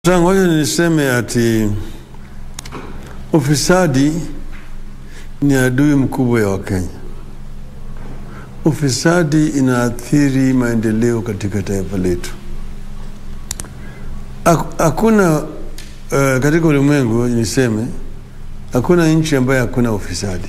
Ngoja niseme ati ufisadi ni adui mkubwa ya Wakenya. Ufisadi inaathiri maendeleo katika taifa letu. Hakuna uh, katika ulimwengu niseme, hakuna nchi ambayo hakuna ufisadi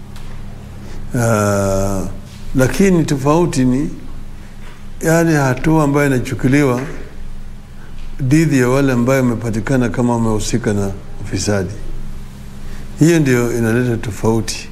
uh, lakini tofauti ni yale hatua ambayo inachukuliwa dhidi ya wale ambayo wamepatikana kama wamehusika na ufisadi. Hiyo ndio inaleta tofauti.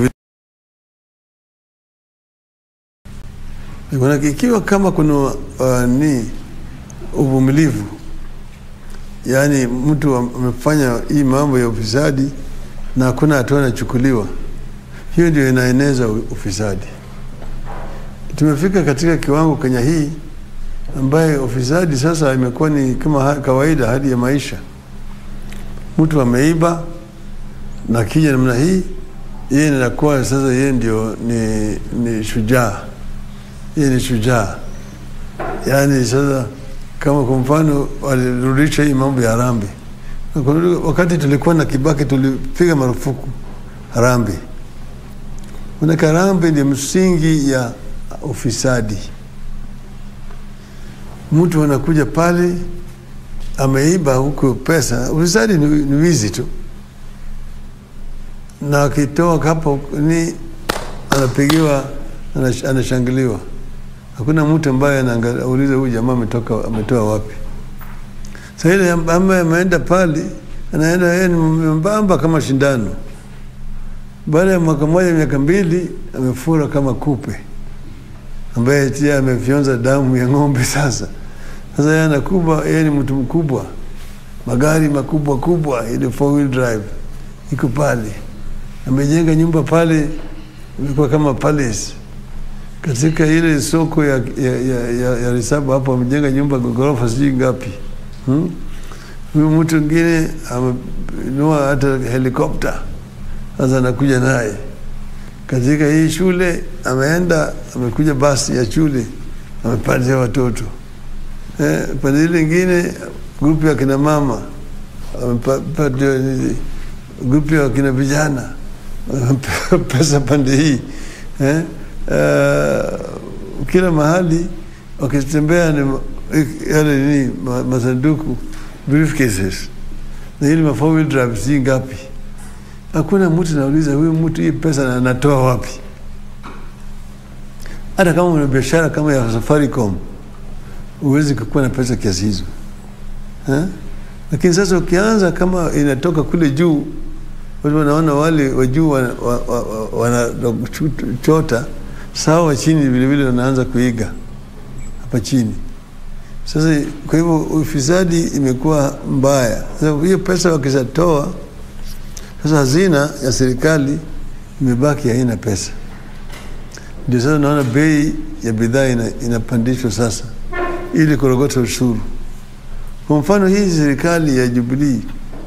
Ikiwa kama kuna uh, ni uvumilivu, yaani mtu amefanya hii mambo ya ufisadi na hakuna hatua inachukuliwa, hiyo ndio inaeneza ufisadi. Tumefika katika kiwango Kenya hii ambaye ufisadi sasa imekuwa ni kama kawaida, hali ya maisha. Mtu ameiba na kija namna hii, yeye inakuwa sasa yeye ndio ni, ni shujaa, yeye ni shujaa. Yaani sasa kama kwa mfano walirudisha hii mambo ya harambe, wakati tulikuwa na Kibaki tulipiga marufuku harambe. Manake harambe ndio msingi ya ufisadi. Mtu anakuja pale ameiba huko pesa, ufisadi ni, ni wizi tu, na akitoa hapo ni anapigiwa, anashangiliwa. Hakuna mtu ambaye anauliza huyu jamaa ametoka ametoa wapi. Sasa ile ambaye ameenda pale anaenda yeye ni mbamba kama shindano. Baada ya mwaka mmoja miaka mbili amefura kama kupe ambaye tia amefyonza damu ya ng'ombe. Sasa sasa yeye anakuba, yeye ni mtu mkubwa, magari makubwa kubwa, ile four wheel drive iko pale, amejenga nyumba pale, ilikuwa kama palace katika ile soko ya, ya, ya, ya, ya Risabu hapo, amejenga nyumba ghorofa sijui ngapi. Huyu hmm? mtu mwingine amenunua hata helikopta, sasa anakuja naye katika hii shule ameenda, amekuja basi ya shule amepatia watoto eh, pande ile ingine grupu ya kina mama amepatia grupu ya kina vijana pesa pande hii eh, uh, kila mahali wakitembea ni yale ni masanduku briefcases na ili ma four wheel drive si ngapi hakuna mtu nauliza huyu mtu hii pesa anatoa wapi? Hata kama una biashara kama ya Safaricom huwezi kukuwa na pesa kiasi hizo ha? Lakini sasa ukianza kama inatoka kule juu, watu wanaona wale wa juu wanachota, sawa wa chini vilevile wanaanza kuiga hapa chini. Sasa kwa hivyo ufisadi imekuwa mbaya. Sasa hiyo pesa wakishatoa sasa hazina ya serikali imebaki haina pesa. Ndio sasa naona bei ya bidhaa ina, inapandishwa sasa ili kurogota ushuru. Kwa mfano hii serikali ya Jubilee,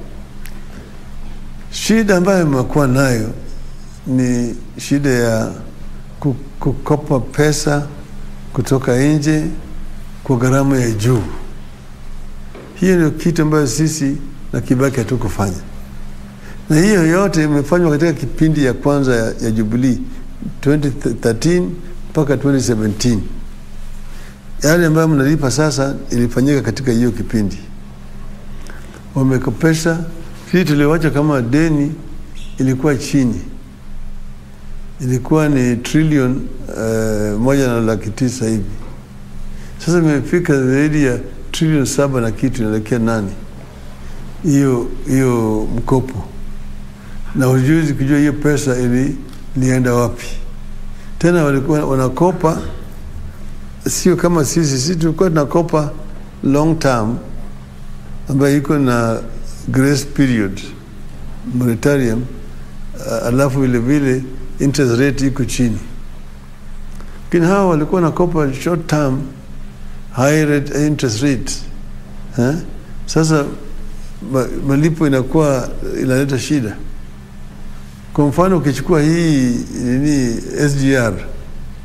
shida ambayo imekuwa nayo ni shida ya kukopa pesa kutoka nje kwa gharama ya juu. Hiyo ndio kitu ambayo sisi na Kibaki hatukufanya na hiyo yote imefanywa katika kipindi ya kwanza ya, ya Jubilee 2013 mpaka 2017. Yale ambayo mnalipa sasa ilifanyika katika hiyo kipindi. Wamekopesha, sisi tuliwacha kama deni ilikuwa chini, ilikuwa ni trilioni uh, moja na laki tisa hivi. Sasa imefika zaidi ya trilioni saba na kitu, inaelekea nane hiyo hiyo mkopo na ujuzi kujua hiyo pesa ili lienda wapi. Tena walikuwa wanakopa, sio kama sisi. Sisi tulikuwa tunakopa long term ambayo iko na grace period moratorium, uh, alafu vile vile interest rate iko chini, lakini hawa walikuwa wanakopa short term high rate, interest rate ha? Sasa malipo inakuwa inaleta shida. Kwa mfano ukichukua hii nini SGR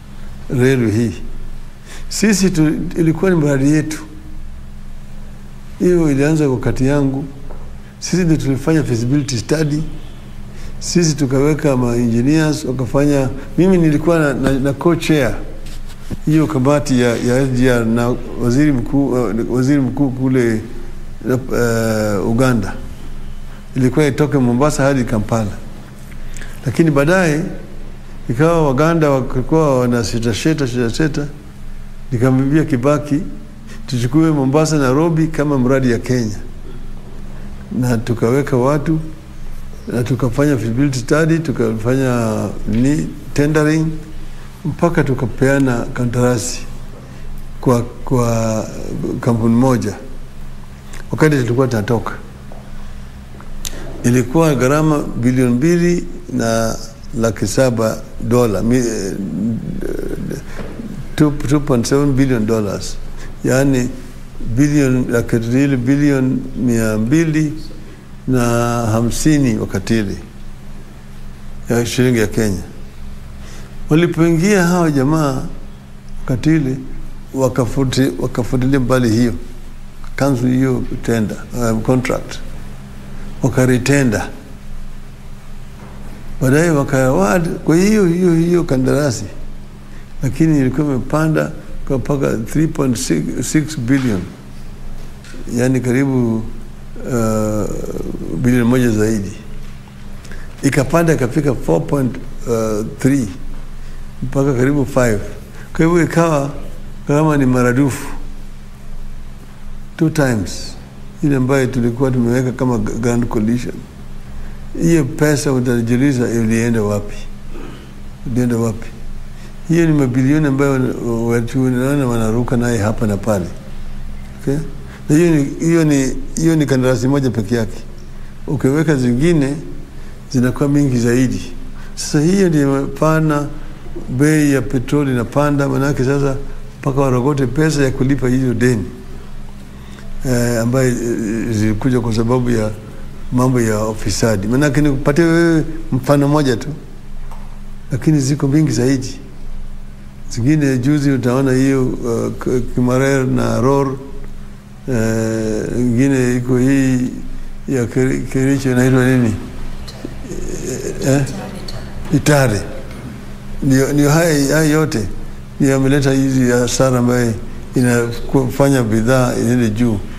reli hii, sisi tu, ilikuwa ni mradi yetu hiyo ilianza wakati yangu. Sisi ndio tulifanya feasibility study, sisi tukaweka ma engineers wakafanya. Mimi nilikuwa na, na, na co-chair hiyo kamati ya, ya SGR na waziri mkuu uh, waziri mkuu kule uh, Uganda, ilikuwa itoke Mombasa hadi Kampala, lakini baadaye ikawa Waganda walikuwa wana sita sita sita sita, nikamwambia Kibaki tuchukue Mombasa Nairobi kama mradi ya Kenya, na tukaweka watu na tukafanya feasibility study, tukafanya ni tendering mpaka tukapeana kandarasi kwa, kwa kampuni moja. Wakati tulikuwa tunatoka, ilikuwa gharama bilioni mbili na laki saba dola 2.7 billion dollars, yaani bilioni laki mbili bilioni mia mbili na hamsini wakati ile ya shilingi ya Kenya. Walipoingia hawa jamaa wakati ile wakafutilia mbali hiyo cancel hiyo tender uh, contract wakaritenda baadaye wakaward kwa hiyo hiyo hiyo kandarasi, lakini ilikuwa imepanda kwa mpaka 3.6 billion, yaani karibu uh, bilioni moja zaidi, ikapanda ikafika 4.3 mpaka karibu 5. Kwa hivyo ikawa kama ni maradufu two times ile ambayo tulikuwa tumeweka kama grand coalition. Hiyo pesa utajiuliza ilienda wapi? Ilienda wapi? Hiyo ni mabilioni ambayo watu naona wanaruka naye hapa na pale, okay? Na hiyo ni, hiyo ni, hiyo ni kandarasi moja peke yake. Ukiweka zingine zinakuwa mingi zaidi. Sasa hiyo ndio pana bei ya petroli inapanda, manake sasa mpaka warogote pesa ya kulipa hizo deni eh, ambayo eh, zilikuja kwa sababu ya mambo ya ufisadi. Maanake nikupatie wewe mfano moja tu, lakini ziko mingi zaidi. Zingine juzi utaona hiyo uh, Kimarer na Ror ingine uh, iko hii ya Kericho inaitwa nini eh? Itare. Ndio, ndio haya, haya yote ndio yameleta hizi hasara ambayo inafanya bidhaa iende juu.